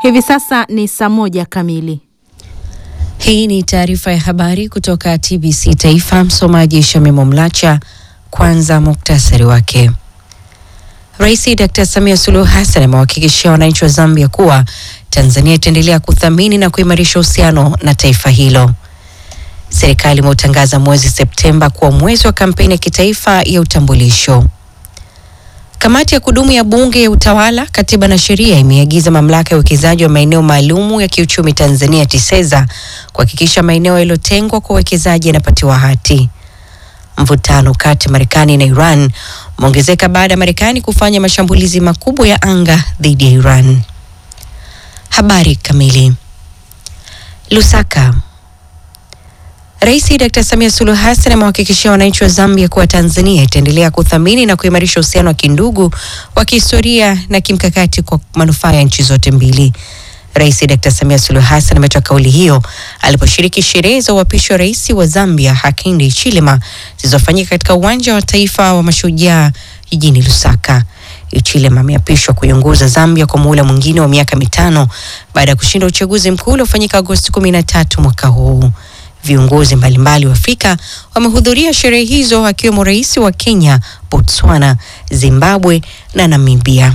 Hivi sasa ni saa moja kamili. Hii ni taarifa ya habari kutoka TBC Taifa. Msomaji Shamimo Mlacha. Kwanza muktasari wake. Rais Dr. Samia Suluhu Hassan amewahakikishia wananchi wa Zambia kuwa Tanzania itaendelea kuthamini na kuimarisha uhusiano na taifa hilo. Serikali imeutangaza mwezi Septemba kuwa mwezi wa kampeni ya kitaifa ya utambulisho. Kamati ya kudumu ya Bunge ya Utawala, Katiba na Sheria imeagiza mamlaka ya uwekezaji wa maeneo maalumu ya kiuchumi Tanzania TISEZA kuhakikisha maeneo yaliyotengwa kwa uwekezaji yanapatiwa hati. Mvutano kati ya Marekani na Iran umeongezeka baada ya Marekani kufanya mashambulizi makubwa ya anga dhidi ya Iran. Habari kamili. Lusaka. Rais Dr. Samia Suluhu Hassan amewahakikishia wananchi wa Zambia kuwa Tanzania itaendelea kuthamini na kuimarisha uhusiano wa kindugu wa kihistoria na kimkakati kwa manufaa ya nchi zote mbili. Rais Dr. Samia Suluhu Hassan ametoa kauli hiyo aliposhiriki sherehe za uapisho wa rais wa Zambia Hakainde Hichilema zilizofanyika katika uwanja wa taifa wa mashujaa jijini Lusaka. Hichilema ameapishwa kuiongoza Zambia kwa muhula mwingine wa miaka mitano baada ya kushinda uchaguzi mkuu uliofanyika Agosti 13 mwaka huu. Viongozi mbalimbali wa Afrika wamehudhuria sherehe hizo akiwemo rais wa Kenya, Botswana, Zimbabwe na Namibia.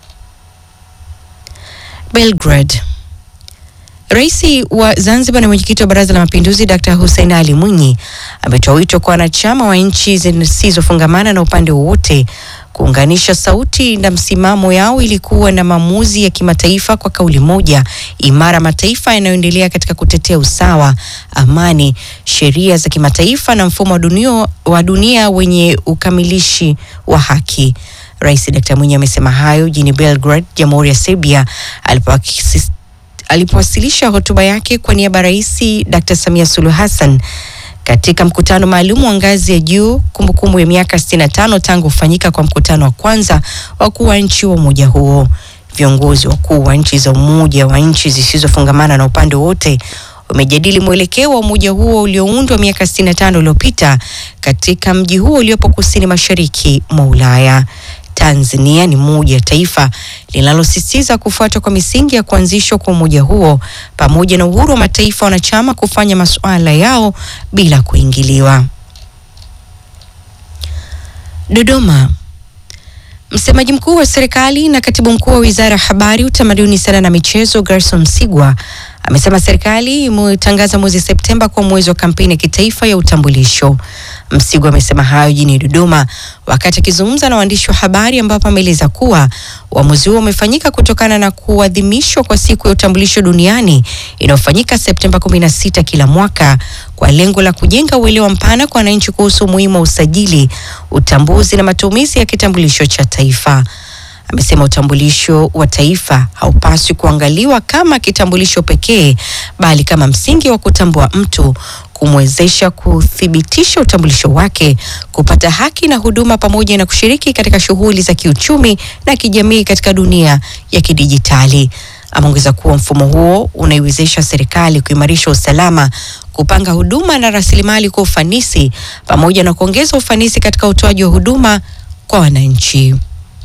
Belgrade. Rais wa Zanzibar na mwenyekiti wa Baraza la Mapinduzi Dr. Hussein Ali Mwinyi ametoa wito kwa wanachama wa nchi zisizofungamana na upande wowote kuunganisha sauti na msimamo yao ili kuwa na maamuzi ya kimataifa kwa kauli moja imara, mataifa yanayoendelea katika kutetea usawa, amani, sheria za kimataifa na mfumo wa dunia, wa dunia wenye ukamilishi wa haki. Rais Dr. Mwinyi amesema hayo jijini Belgrade, Jamhuri ya Serbia alipowasilisha hotuba yake kwa niaba ya Rais Dr. Samia Suluhu Hassan katika mkutano maalum wa ngazi ya juu kumbukumbu ya miaka 65 tangu kufanyika kwa mkutano wa kwanza wakuu wa nchi wa umoja huo. Viongozi wakuu wa nchi za Umoja wa nchi zisizofungamana na upande wote wamejadili mwelekeo wa umoja huo ulioundwa miaka 65 iliyopita katika mji huo uliopo kusini mashariki mwa Ulaya. Tanzania ni moja ya taifa linalosisitiza kufuatwa kwa misingi ya kuanzishwa kwa umoja huo pamoja na uhuru wa mataifa wanachama kufanya masuala yao bila kuingiliwa. Dodoma. Msemaji mkuu wa serikali na katibu mkuu wa Wizara ya Habari, Utamaduni, Sanaa na Michezo, Gerson Msigwa amesema serikali imetangaza mwezi Septemba kuwa mwezi wa kampeni ya kitaifa ya utambulisho. Msigwa amesema hayo jijini Dodoma wakati akizungumza na waandishi wa habari, ambapo ameeleza kuwa uamuzi huo umefanyika kutokana na kuadhimishwa kwa siku ya utambulisho duniani inayofanyika Septemba 16 kila mwaka kwa lengo la kujenga uelewa mpana kwa wananchi kuhusu umuhimu wa usajili, utambuzi na matumizi ya kitambulisho cha taifa. Amesema utambulisho wa taifa haupaswi kuangaliwa kama kitambulisho pekee, bali kama msingi wa kutambua mtu, kumwezesha kuthibitisha utambulisho wake, kupata haki na huduma, pamoja na kushiriki katika shughuli za kiuchumi na kijamii katika dunia ya kidijitali. Ameongeza kuwa mfumo huo unaiwezesha serikali kuimarisha usalama, kupanga huduma na rasilimali kwa ufanisi, pamoja na kuongeza ufanisi katika utoaji wa huduma kwa wananchi.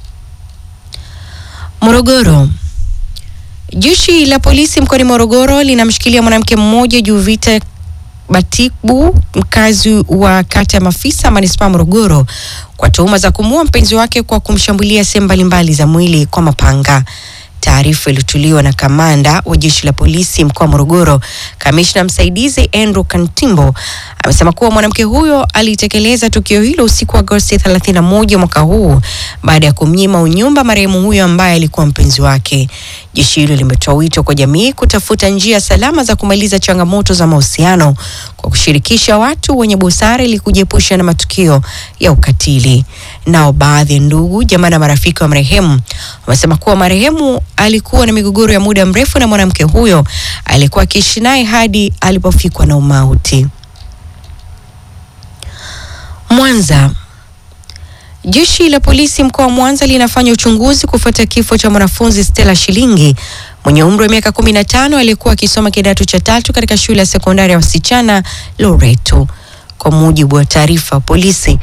Morogoro. Jeshi la polisi mkoani Morogoro linamshikilia mwanamke mmoja Juvita Batibu, mkazi wa kata ya Mafisa, manispaa Morogoro, kwa tuhuma za kumuua mpenzi wake kwa kumshambulia sehemu mbalimbali za mwili kwa mapanga. Taarifa iliyotolewa na kamanda wa jeshi la polisi mkoa wa Morogoro, kamishna msaidizi Andrew Kantimbo amesema kuwa mwanamke huyo alitekeleza tukio hilo usiku wa Agosti 31 mwaka huu baada ya kumnyima unyumba marehemu huyo ambaye alikuwa mpenzi wake. Jeshi hilo limetoa wito kwa jamii kutafuta njia salama za kumaliza changamoto za mahusiano kwa kushirikisha watu wenye busara ili kujiepusha na matukio ya ukatili. Nao baadhi ya ndugu, jamaa na marafiki wa marehemu wamesema kuwa marehemu alikuwa na migogoro ya muda mrefu na mwanamke huyo alikuwa akiishi naye hadi alipofikwa na umauti. Mwanza. Jeshi la polisi mkoa wa Mwanza linafanya uchunguzi kufuatia kifo cha mwanafunzi Stella Shilingi mwenye umri wa miaka 15 aliyekuwa akisoma kidato cha tatu katika shule ya sekondari ya wasichana Loreto. Kwa mujibu wa taarifa ya polisi,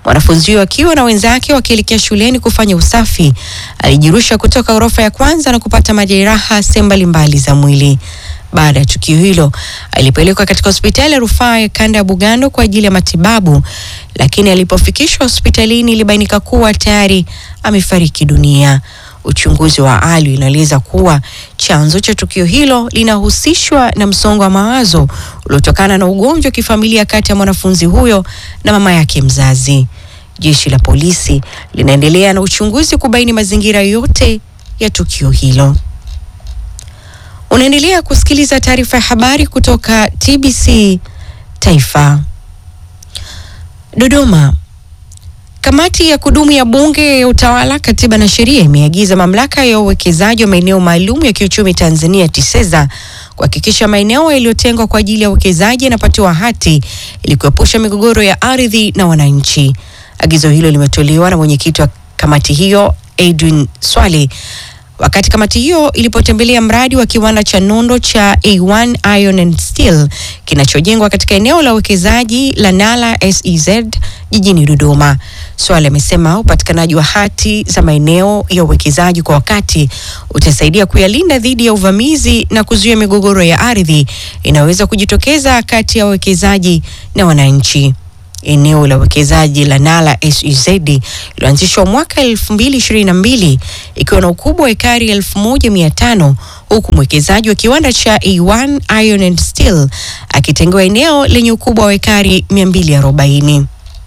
Mwanafunzi huyo akiwa na wenzake wakielekea shuleni kufanya usafi, alijirusha kutoka ghorofa ya kwanza na kupata majeraha sehemu mbalimbali za mwili. Baada ya tukio hilo, alipelekwa katika hospitali ya rufaa ya kanda ya Bugando kwa ajili ya matibabu, lakini alipofikishwa hospitalini ilibainika kuwa tayari amefariki dunia. Uchunguzi wa awali unaeleza kuwa chanzo cha tukio hilo linahusishwa na msongo wa mawazo uliotokana na ugonjwa wa kifamilia kati ya mwanafunzi huyo na mama yake mzazi. Jeshi la polisi linaendelea na uchunguzi kubaini mazingira yote ya tukio hilo. Unaendelea kusikiliza taarifa ya habari kutoka TBC Taifa. Dodoma. Kamati ya kudumu ya Bunge ya Utawala, Katiba na Sheria imeagiza mamlaka ya uwekezaji wa maeneo maalum ya kiuchumi Tanzania TISEZA kuhakikisha maeneo yaliyotengwa kwa ajili ya uwekezaji yanapatiwa hati ili kuepusha migogoro ya ardhi na wananchi. Agizo hilo limetolewa na mwenyekiti wa kamati hiyo Edwin Swale wakati kamati hiyo ilipotembelea mradi wa kiwanda cha nondo cha A1 Iron and Steel kinachojengwa katika eneo la uwekezaji la Nala SEZ jijini Dodoma. Swale amesema upatikanaji wa hati za maeneo ya uwekezaji kwa wakati utasaidia kuyalinda dhidi ya uvamizi na kuzuia migogoro ya ardhi inayoweza kujitokeza kati ya wawekezaji na wananchi. Eneo la uwekezaji la Nala SEZ ilianzishwa mwaka 2022 ikiwa na ukubwa wa ekari 1500 huku mwekezaji wa kiwanda cha A1 Iron and Steel akitengewa eneo lenye ukubwa wa ekari 240.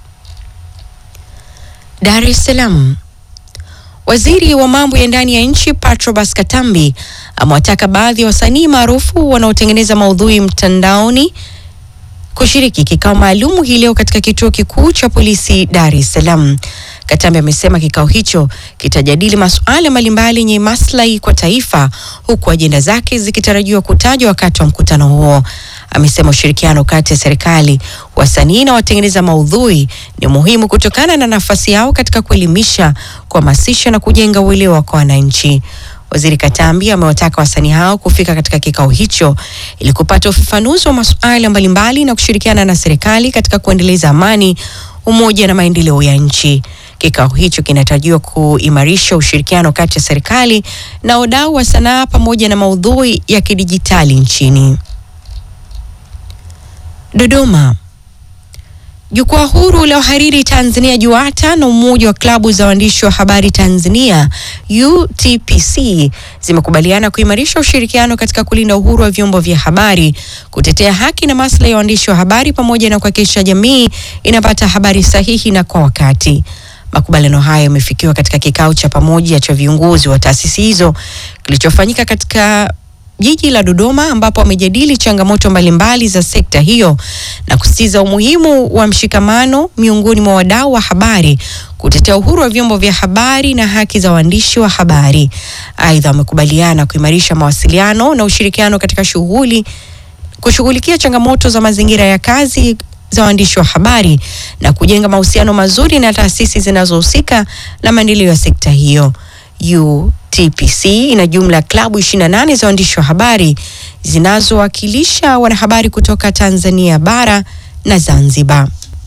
Dar es Salaam. Waziri wa mambo ya ndani ya nchi Patrobas Katambi amewataka baadhi ya wasanii maarufu wanaotengeneza maudhui mtandaoni kushiriki kikao maalum hii leo katika kituo kikuu cha polisi Dar es Salaam. Katambi amesema kikao hicho kitajadili masuala mbalimbali yenye maslahi kwa taifa huku ajenda zake zikitarajiwa kutajwa wakati wa mkutano huo. Amesema ushirikiano kati ya serikali, wasanii na watengeneza maudhui ni muhimu kutokana na nafasi yao katika kuelimisha, kuhamasisha na kujenga uelewa kwa wananchi. Waziri Katambi amewataka wasanii hao kufika katika kikao hicho ili kupata ufafanuzi wa masuala mbalimbali na kushirikiana na serikali katika kuendeleza amani, umoja na maendeleo ya nchi. Kikao hicho kinatarajiwa kuimarisha ushirikiano kati ya serikali na wadau wa sanaa pamoja na maudhui ya kidijitali nchini. Dodoma. Jukwaa huru la uhariri Tanzania JUATA na umoja wa klabu za waandishi wa habari Tanzania UTPC zimekubaliana kuimarisha ushirikiano katika kulinda uhuru wa vyombo vya habari, kutetea haki na maslahi ya waandishi wa habari pamoja na kuhakikisha jamii inapata habari sahihi na kwa wakati. Makubaliano hayo yamefikiwa katika kikao cha pamoja cha viongozi wa taasisi hizo kilichofanyika katika jiji la Dodoma ambapo wamejadili changamoto mbalimbali za sekta hiyo na kusisitiza umuhimu wa mshikamano miongoni mwa wadau wa habari kutetea uhuru wa vyombo vya habari na haki za waandishi wa habari. Aidha, wamekubaliana kuimarisha mawasiliano na ushirikiano katika shughuli kushughulikia changamoto za mazingira ya kazi za waandishi wa habari na kujenga mahusiano mazuri na taasisi zinazohusika na maendeleo ya sekta hiyo. UTPC ina jumla ya klabu 28 za waandishi wa habari zinazowakilisha wanahabari kutoka Tanzania bara na Zanzibar.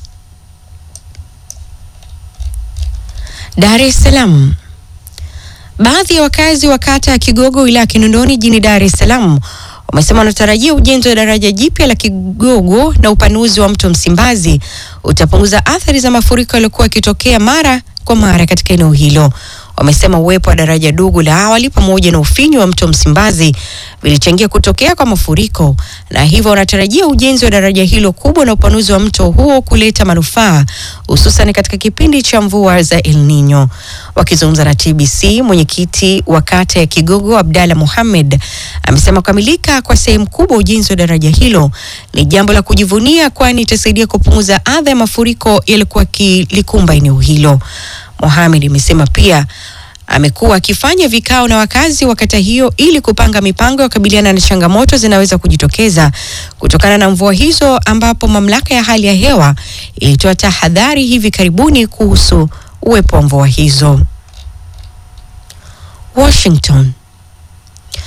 Dar es Salaam. Baadhi ya wakazi wa kata ya Kigogo wilaya ya Kinondoni jijini Dar es Salaam wamesema wanatarajia ujenzi wa daraja jipya la Kigogo na upanuzi wa mto Msimbazi utapunguza athari za mafuriko yaliyokuwa yakitokea mara kwa mara katika eneo hilo. Wamesema uwepo wa daraja dogo la awali pamoja na ufinyu wa mto Msimbazi vilichangia kutokea kwa mafuriko, na hivyo wanatarajia ujenzi wa daraja hilo kubwa na upanuzi wa mto huo kuleta manufaa hususan katika kipindi cha mvua za El Nino. Wakizungumza na TBC, mwenyekiti wa kata ya Kigogo Abdalla Mohamed amesema kukamilika kwa sehemu kubwa ujenzi wa daraja hilo ni jambo la kujivunia, kwani itasaidia kupunguza adha ya mafuriko yalikuwa kilikumba eneo hilo. Mohamed amesema pia amekuwa akifanya vikao na wakazi wa kata hiyo ili kupanga mipango ya kukabiliana na changamoto zinaweza kujitokeza kutokana na mvua hizo, ambapo mamlaka ya hali ya hewa ilitoa tahadhari hivi karibuni kuhusu uwepo wa mvua hizo. Washington.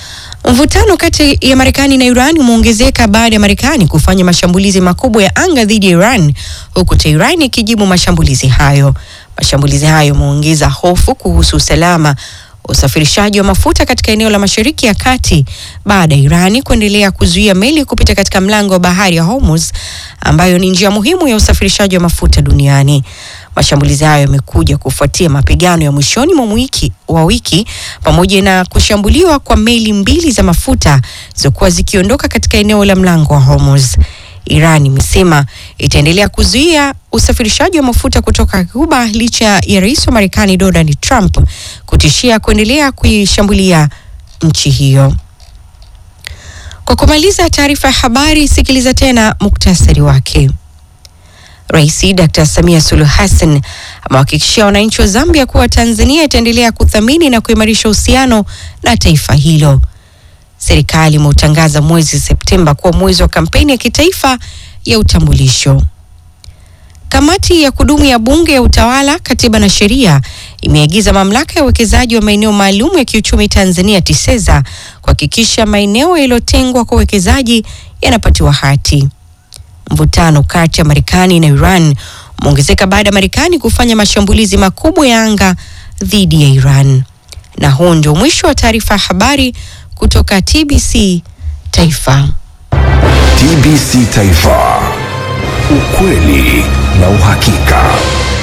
Mvutano kati ya Marekani na Iran umeongezeka baada ya Marekani kufanya mashambulizi makubwa ya anga dhidi ya Iran huku Tehran ikijibu mashambulizi hayo. Mashambulizi hayo yameongeza hofu kuhusu usalama usafirishaji wa mafuta katika eneo la Mashariki ya Kati baada ya Irani kuendelea kuzuia meli kupita katika mlango wa bahari ya Hormuz ambayo ni njia muhimu ya usafirishaji wa mafuta duniani. Mashambulizi hayo yamekuja kufuatia mapigano ya mwishoni mwa wiki wa wiki pamoja na kushambuliwa kwa meli mbili za mafuta zilizokuwa zikiondoka katika eneo la mlango wa Hormuz. Iran imesema itaendelea kuzuia usafirishaji wa mafuta kutoka Cuba licha ya rais wa Marekani Donald Trump kutishia kuendelea kuishambulia nchi hiyo. Kwa kumaliza taarifa ya habari, sikiliza tena muktasari wake. Rais Dr. Samia Suluhu Hassan amewahakikishia wananchi wa Zambia kuwa Tanzania itaendelea kuthamini na kuimarisha uhusiano na taifa hilo. Serikali imeutangaza mwezi Septemba kuwa mwezi wa kampeni ya kitaifa ya utambulisho. Kamati ya kudumu ya Bunge ya Utawala, Katiba na Sheria imeagiza mamlaka ya uwekezaji wa maeneo maalum ya kiuchumi Tanzania TISEZA kuhakikisha maeneo yaliyotengwa kwa uwekezaji yanapatiwa hati. Mvutano kati ya Marekani na Iran umeongezeka baada ya Marekani kufanya mashambulizi makubwa ya anga dhidi ya Iran. Na huu ndio mwisho wa taarifa ya habari kutoka TBC Taifa. TBC Taifa, ukweli na uhakika.